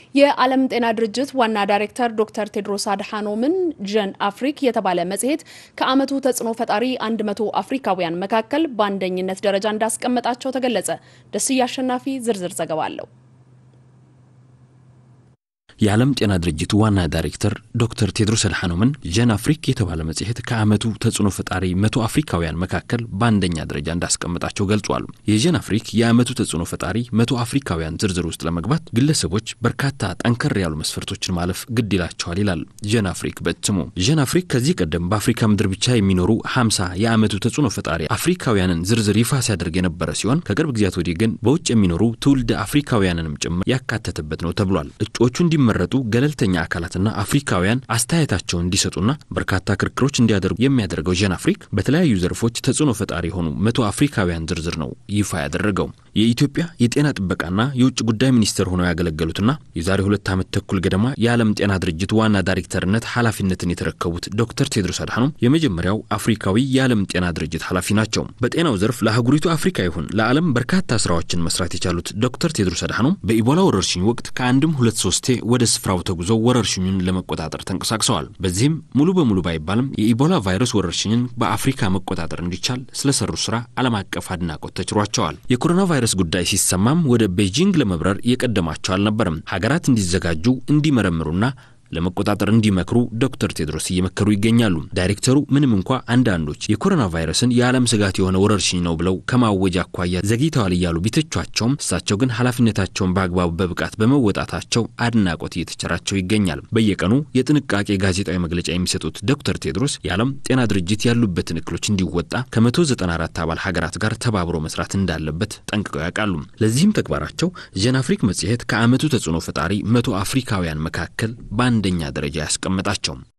የዓለም ጤና ድርጅት ዋና ዳይሬክተር ዶክተር ቴድሮስ አድሓኖምን ጀን አፍሪክ የተባለ መጽሔት ከዓመቱ ተጽዕኖ ፈጣሪ 100 አፍሪካውያን መካከል በአንደኝነት ደረጃ እንዳስቀመጣቸው ተገለጸ። ደስዬ አሸናፊ ዝርዝር ዘገባ አለው። የዓለም ጤና ድርጅት ዋና ዳይሬክተር ዶክተር ቴድሮስ አድሓኖምን ጀን አፍሪክ የተባለ መጽሔት ከዓመቱ ተጽዕኖ ፈጣሪ መቶ አፍሪካውያን መካከል በአንደኛ ደረጃ እንዳስቀምጣቸው ገልጿል። የጀን አፍሪክ የዓመቱ ተጽዕኖ ፈጣሪ መቶ አፍሪካውያን ዝርዝር ውስጥ ለመግባት ግለሰቦች በርካታ ጠንከር ያሉ መስፈርቶችን ማለፍ ግድ ይላቸዋል ይላል ጀን አፍሪክ በስሙ። ጀን አፍሪክ ከዚህ ቀደም በአፍሪካ ምድር ብቻ የሚኖሩ ሀምሳ የዓመቱ ተጽዕኖ ፈጣሪ አፍሪካውያንን ዝርዝር ይፋ ሲያደርግ የነበረ ሲሆን ከቅርብ ጊዜያት ወዲህ ግን በውጭ የሚኖሩ ትውልደ አፍሪካውያንንም ጭምር ያካተተበት ነው ተብሏል። እጩዎቹ እንዲ መረጡ ገለልተኛ አካላትና አፍሪካውያን አስተያየታቸውን እንዲሰጡና በርካታ ክርክሮች እንዲያደርጉ የሚያደርገው ጀን አፍሪክ በተለያዩ ዘርፎች ተጽዕኖ ፈጣሪ የሆኑ መቶ አፍሪካውያን ዝርዝር ነው ይፋ ያደረገው። የኢትዮጵያ የጤና ጥበቃና የውጭ ጉዳይ ሚኒስትር ሆነው ያገለገሉትና የዛሬ ሁለት ዓመት ተኩል ገደማ የዓለም ጤና ድርጅት ዋና ዳይሬክተርነት ኃላፊነትን የተረከቡት ዶክተር ቴድሮስ አድሓኖም የመጀመሪያው አፍሪካዊ የዓለም ጤና ድርጅት ኃላፊ ናቸው። በጤናው ዘርፍ ለአህጉሪቱ አፍሪካ ይሁን ለዓለም በርካታ ስራዎችን መስራት የቻሉት ዶክተር ቴድሮስ አድሓኖም በኢቦላ ወረርሽኝ ወቅት ከአንድም ሁለት ሶስቴ ወደ ስፍራው ተጉዘው ወረርሽኙን ለመቆጣጠር ተንቀሳቅሰዋል። በዚህም ሙሉ በሙሉ ባይባልም የኢቦላ ቫይረስ ወረርሽኝን በአፍሪካ መቆጣጠር እንዲቻል ስለሰሩ ስራ ዓለም አቀፍ አድናቆት ተችሯቸዋል። የኮሮና ቫይረስ ጉዳይ ሲሰማም ወደ ቤጂንግ ለመብረር የቀደማቸው አልነበርም። ሀገራት እንዲዘጋጁ እንዲመረምሩና ለመቆጣጠር እንዲመክሩ ዶክተር ቴድሮስ እየመከሩ ይገኛሉ። ዳይሬክተሩ ምንም እንኳ አንዳንዶች የኮሮና ቫይረስን የዓለም ስጋት የሆነ ወረርሽኝ ነው ብለው ከማወጅ አኳያ ዘግይተዋል እያሉ ቢተቿቸውም እሳቸው ግን ኃላፊነታቸውን በአግባቡ በብቃት በመወጣታቸው አድናቆት እየተቸራቸው ይገኛል። በየቀኑ የጥንቃቄ ጋዜጣዊ መግለጫ የሚሰጡት ዶክተር ቴድሮስ የዓለም ጤና ድርጅት ያሉበትን እክሎች እንዲወጣ ከ194 አባል ሀገራት ጋር ተባብሮ መስራት እንዳለበት ጠንቅቀው ያውቃሉ። ለዚህም ተግባራቸው ጀን አፍሪክ መጽሔት ከዓመቱ ተጽዕኖ ፈጣሪ መቶ አፍሪካውያን መካከል በአንደኛ ደረጃ ያስቀመጣቸው